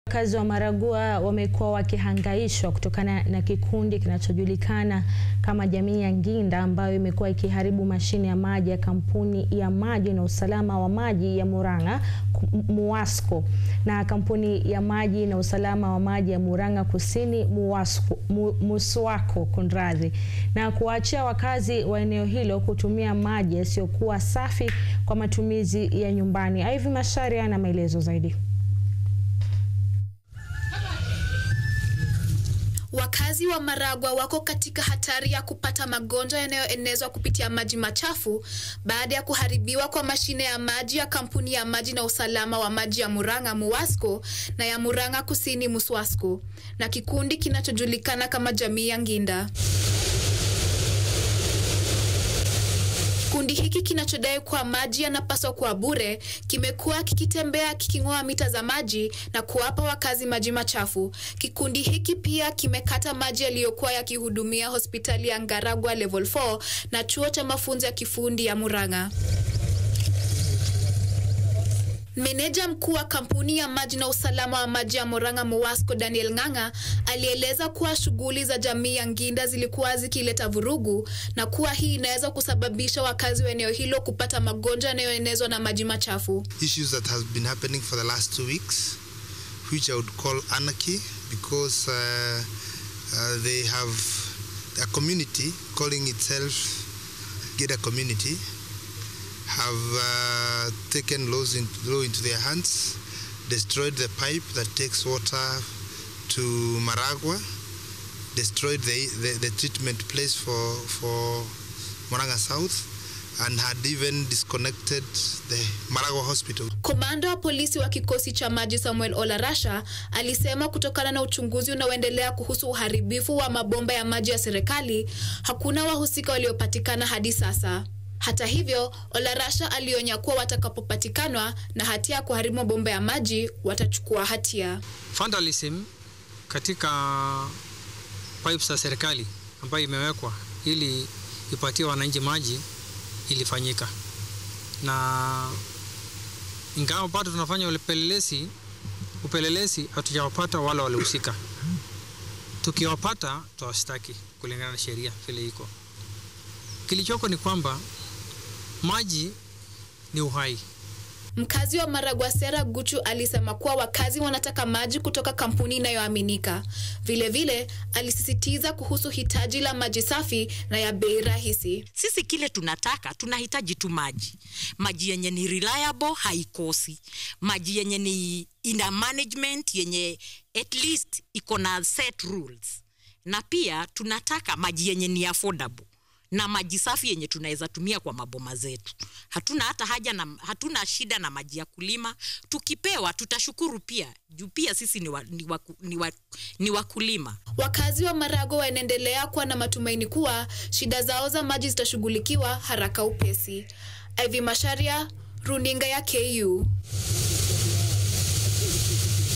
Wakazi wa Maragua wamekuwa wakihangaishwa kutokana na kikundi kinachojulikana kama jamii ya Nginda ambayo imekuwa ikiharibu mashine ya maji ya kampuni ya maji na usalama wa maji ya Murang'a MUWASCO na kampuni ya maji na usalama wa maji ya Murang'a Kusini MUWASCO, MUSWAKO kunradhi, na kuwaachia wakazi wa eneo hilo kutumia maji yasiyokuwa safi kwa matumizi ya nyumbani. Ivy Macharia ana maelezo zaidi. Wakazi wa Maragua wako katika hatari ya kupata magonjwa yanayoenezwa kupitia maji machafu baada ya kuharibiwa kwa mashine ya maji ya kampuni ya maji na usalama wa maji ya Murang'a MUWASCO na ya Murang'a Kusini MUSWASCO na kikundi kinachojulikana kama jamii ya Nginda. Kundi hiki kinachodai kuwa maji yanapaswa kuwa bure kimekuwa kikitembea kiking'oa mita za maji na kuwapa wakazi maji machafu. Kikundi hiki pia kimekata maji yaliyokuwa yakihudumia hospitali ya Ngaragwa Level 4 na chuo cha mafunzo ya kifundi ya Murang'a. Meneja mkuu wa kampuni ya maji na usalama wa maji ya Murang'a MUWASCO Daniel Ng'ang'a alieleza kuwa shughuli za jamii ya Nginda zilikuwa zikileta vurugu na kuwa hii inaweza kusababisha wakazi wa eneo hilo kupata magonjwa yanayoenezwa na maji machafu. Issues that has been happening for the last two weeks which I would call anarchy because uh, uh, they have a community calling itself Geda community have uh, taken laws in, law into their hands, destroyed the pipe that takes water to Maragua, destroyed the, the, the treatment place for, for Moranga South, and had even disconnected the Maragua hospital. Komanda wa polisi wa kikosi cha maji Samuel Olarasha alisema kutokana na uchunguzi unaoendelea kuhusu uharibifu wa mabomba ya maji ya serikali, hakuna wahusika waliopatikana hadi sasa. Hata hivyo, Olarasha alionya kuwa watakapopatikanwa na hatia ya kuharibu mabomba ya maji watachukua hatia. Vandalism katika pipes za serikali ambayo imewekwa ili ipatie wananchi maji ilifanyika, na ingawa bado tunafanya upelelezi, upelelezi hatujawapata wale walihusika. Tukiwapata tutawashtaki kulingana na sheria vile iko. Kilichoko ni kwamba maji ni uhai. Mkazi wa Maragua Sera Guchu alisema kuwa wakazi wanataka maji kutoka kampuni inayoaminika. Vilevile alisisitiza kuhusu hitaji la maji safi na ya bei rahisi. Sisi kile tunataka, tunahitaji tu maji, maji yenye ni reliable, haikosi, maji yenye ni ina management yenye at least iko na set rules, na pia tunataka maji yenye ni affordable na maji safi yenye tunaweza tumia kwa maboma zetu. Hatuna hata haja na, hatuna shida na maji ya kulima. Tukipewa tutashukuru pia, juu pia sisi ni, wa, ni, wa, ni, wa, ni wakulima. Wakazi wa Maragua wanaendelea kuwa na matumaini kuwa shida zao za maji zitashughulikiwa haraka upesi. Ivy Macharia, runinga ya KU.